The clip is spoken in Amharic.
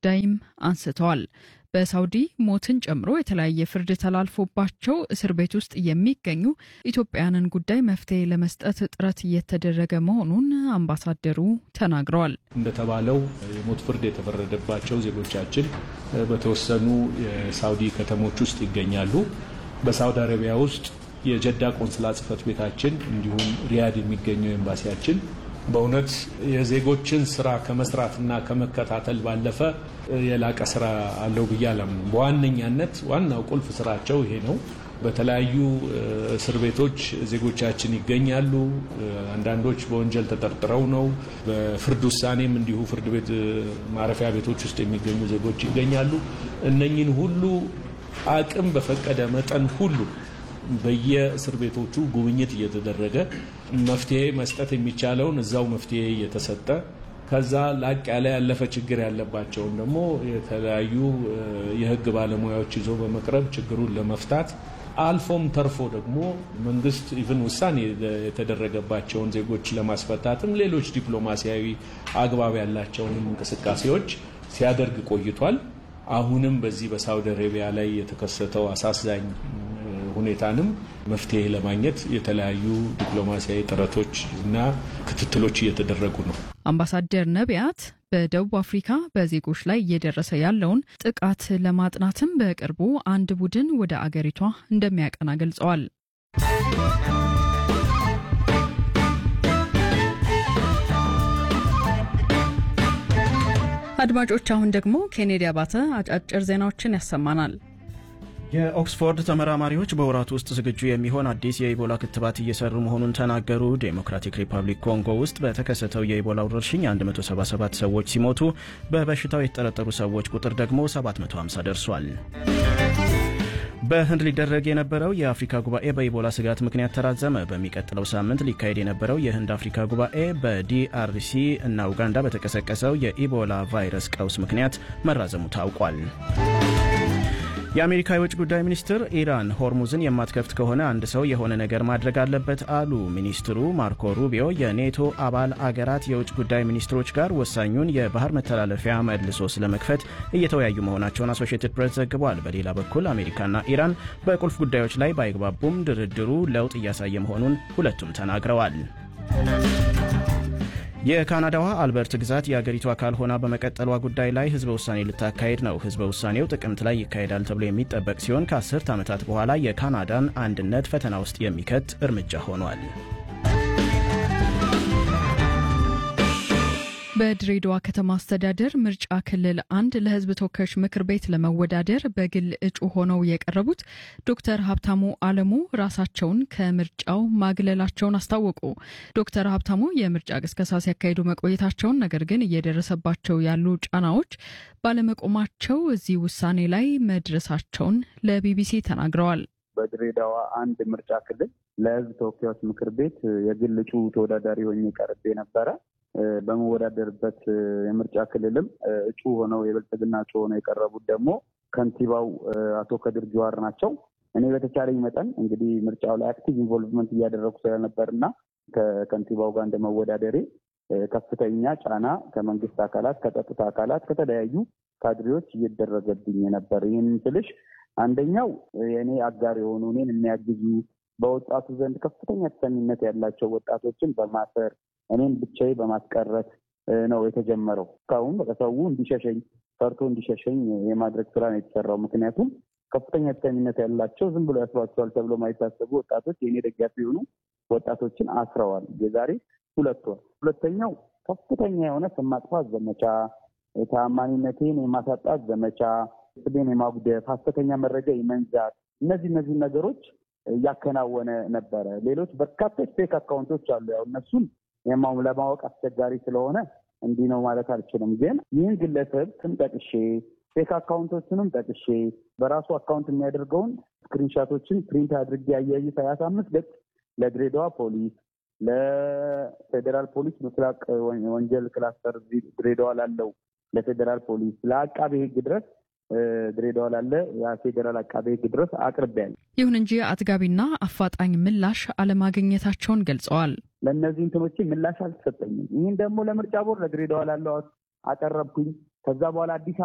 ጉዳይም አንስተዋል። በሳውዲ ሞትን ጨምሮ የተለያየ ፍርድ ተላልፎባቸው እስር ቤት ውስጥ የሚገኙ ኢትዮጵያውያንን ጉዳይ መፍትሄ ለመስጠት ጥረት እየተደረገ መሆኑን አምባሳደሩ ተናግረዋል። እንደተባለው የሞት ፍርድ የተፈረደባቸው ዜጎቻችን በተወሰኑ የሳውዲ ከተሞች ውስጥ ይገኛሉ። በሳውዲ አረቢያ ውስጥ የጀዳ ቆንስላ ጽሕፈት ቤታችን እንዲሁም ሪያድ የሚገኘው ኤምባሲያችን በእውነት የዜጎችን ስራ ከመስራትና ከመከታተል ባለፈ የላቀ ስራ አለው ብዬ አላምንም። በዋነኛነት ዋናው ቁልፍ ስራቸው ይሄ ነው። በተለያዩ እስር ቤቶች ዜጎቻችን ይገኛሉ። አንዳንዶች በወንጀል ተጠርጥረው ነው። በፍርድ ውሳኔም እንዲሁ ፍርድ ቤት ማረፊያ ቤቶች ውስጥ የሚገኙ ዜጎች ይገኛሉ። እነኝን ሁሉ አቅም በፈቀደ መጠን ሁሉ በየእስር ቤቶቹ ጉብኝት እየተደረገ መፍትሄ መስጠት የሚቻለውን እዛው መፍትሄ እየተሰጠ ከዛ ላቅ ያለ ያለፈ ችግር ያለባቸውን ደግሞ የተለያዩ የሕግ ባለሙያዎች ይዞ በመቅረብ ችግሩን ለመፍታት አልፎም ተርፎ ደግሞ መንግስት ኢቭን ውሳኔ የተደረገባቸውን ዜጎች ለማስፈታትም ሌሎች ዲፕሎማሲያዊ አግባብ ያላቸውንም እንቅስቃሴዎች ሲያደርግ ቆይቷል። አሁንም በዚህ በሳውዲ አረቢያ ላይ የተከሰተው አሳዛኝ ሁኔታንም መፍትሄ ለማግኘት የተለያዩ ዲፕሎማሲያዊ ጥረቶች እና ክትትሎች እየተደረጉ ነው። አምባሳደር ነቢያት በደቡብ አፍሪካ በዜጎች ላይ እየደረሰ ያለውን ጥቃት ለማጥናትም በቅርቡ አንድ ቡድን ወደ አገሪቷ እንደሚያቀና ገልጸዋል። አድማጮች፣ አሁን ደግሞ ኬኔዲ አባተ አጫጭር ዜናዎችን ያሰማናል። የኦክስፎርድ ተመራማሪዎች በወራት ውስጥ ዝግጁ የሚሆን አዲስ የኢቦላ ክትባት እየሰሩ መሆኑን ተናገሩ። ዴሞክራቲክ ሪፐብሊክ ኮንጎ ውስጥ በተከሰተው የኢቦላ ወረርሽኝ 177 ሰዎች ሲሞቱ በበሽታው የተጠረጠሩ ሰዎች ቁጥር ደግሞ 750 ደርሷል። በህንድ ሊደረግ የነበረው የአፍሪካ ጉባኤ በኢቦላ ስጋት ምክንያት ተራዘመ። በሚቀጥለው ሳምንት ሊካሄድ የነበረው የህንድ አፍሪካ ጉባኤ በዲአርሲ እና ኡጋንዳ በተቀሰቀሰው የኢቦላ ቫይረስ ቀውስ ምክንያት መራዘሙ ታውቋል። የአሜሪካ የውጭ ጉዳይ ሚኒስትር ኢራን ሆርሙዝን የማትከፍት ከሆነ አንድ ሰው የሆነ ነገር ማድረግ አለበት አሉ። ሚኒስትሩ ማርኮ ሩቢዮ የኔቶ አባል አገራት የውጭ ጉዳይ ሚኒስትሮች ጋር ወሳኙን የባህር መተላለፊያ መልሶ ስለመክፈት እየተወያዩ መሆናቸውን አሶሺየትድ ፕሬስ ዘግቧል። በሌላ በኩል አሜሪካና ኢራን በቁልፍ ጉዳዮች ላይ ባይግባቡም ድርድሩ ለውጥ እያሳየ መሆኑን ሁለቱም ተናግረዋል። የካናዳዋ አልበርት ግዛት የአገሪቱ አካል ሆና በመቀጠሏ ጉዳይ ላይ ህዝበ ውሳኔ ልታካሄድ ነው። ህዝበ ውሳኔው ጥቅምት ላይ ይካሄዳል ተብሎ የሚጠበቅ ሲሆን ከአስርት ዓመታት በኋላ የካናዳን አንድነት ፈተና ውስጥ የሚከት እርምጃ ሆኗል። በድሬዳዋ ከተማ አስተዳደር ምርጫ ክልል አንድ ለህዝብ ተወካዮች ምክር ቤት ለመወዳደር በግል እጩ ሆነው የቀረቡት ዶክተር ሀብታሙ አለሙ ራሳቸውን ከምርጫው ማግለላቸውን አስታወቁ። ዶክተር ሀብታሙ የምርጫ ቅስቀሳ ሲያካሂዱ መቆየታቸውን፣ ነገር ግን እየደረሰባቸው ያሉ ጫናዎች ባለመቆማቸው እዚህ ውሳኔ ላይ መድረሳቸውን ለቢቢሲ ተናግረዋል። በድሬዳዋ አንድ ምርጫ ክልል ለህዝብ ተወካዮች ምክር ቤት የግል እጩ ተወዳዳሪ ሆኜ ቀርቤ ነበረ። በመወዳደርበት የምርጫ ክልልም እጩ ሆነው የብልጽግና እጩ ሆነው የቀረቡት ደግሞ ከንቲባው አቶ ከድር ጀዋር ናቸው። እኔ በተቻለኝ መጠን እንግዲህ ምርጫው ላይ አክቲቭ ኢንቮልቭመንት እያደረጉ ስለነበር እና ከከንቲባው ጋር እንደመወዳደሬ ከፍተኛ ጫና ከመንግስት አካላት፣ ከጸጥታ አካላት፣ ከተለያዩ ካድሬዎች እየደረገብኝ ነበር። ይህን ስልሽ አንደኛው የእኔ አጋር የሆኑ እኔን የሚያግዙ በወጣቱ ዘንድ ከፍተኛ ተሰሚነት ያላቸው ወጣቶችን በማሰር እኔም ብቻዬ በማስቀረት ነው የተጀመረው። እስካሁን ሰው እንዲሸሸኝ ፈርቶ እንዲሸሸኝ የማድረግ ስራ ነው የተሰራው። ምክንያቱም ከፍተኛ ተሰሚነት ያላቸው ዝም ብሎ ያስሯቸዋል ተብሎ ማይታሰቡ ወጣቶች የእኔ ደጋፊ የሆኑ ወጣቶችን አስረዋል። የዛሬ ሁለት ወር። ሁለተኛው ከፍተኛ የሆነ ስም ማጥፋት ዘመቻ፣ ታማኒነቴን የማሳጣት ዘመቻ፣ ስሜን የማጉደፍ፣ ሀሰተኛ መረጃ የመንዛት እነዚህ እነዚህ ነገሮች እያከናወነ ነበረ። ሌሎች በርካቶች ፌክ አካውንቶች አሉ። ያው እነሱን ለማወቅ አስቸጋሪ ስለሆነ እንዲህ ነው ማለት አልችልም። ግን ይህን ግለሰብ ስም ጠቅሼ ፌክ አካውንቶችንም ጠቅሼ በራሱ አካውንት የሚያደርገውን ስክሪንሻቶችን ፕሪንት አድርጌ አያይዝ ሀያ አምስት ገጽ ለድሬዳዋ ፖሊስ፣ ለፌዴራል ፖሊስ ምስራቅ ወንጀል ክላስተር ድሬዳዋ ላለው ለፌዴራል ፖሊስ፣ ለአቃቤ ሕግ ድረስ ድሬዳዋ ላለ የፌዴራል አቃቤ ሕግ ድረስ አቅርቤያለሁ። ይሁን እንጂ አጥጋቢና አፋጣኝ ምላሽ አለማግኘታቸውን ገልጸዋል። ለእነዚህ እንትኖቼ ምላሽ አልተሰጠኝም። ይህን ደግሞ ለምርጫ ቦርድ ለድሬዳዋ ላለው አቀረብኩኝ። ከዛ በኋላ አዲስ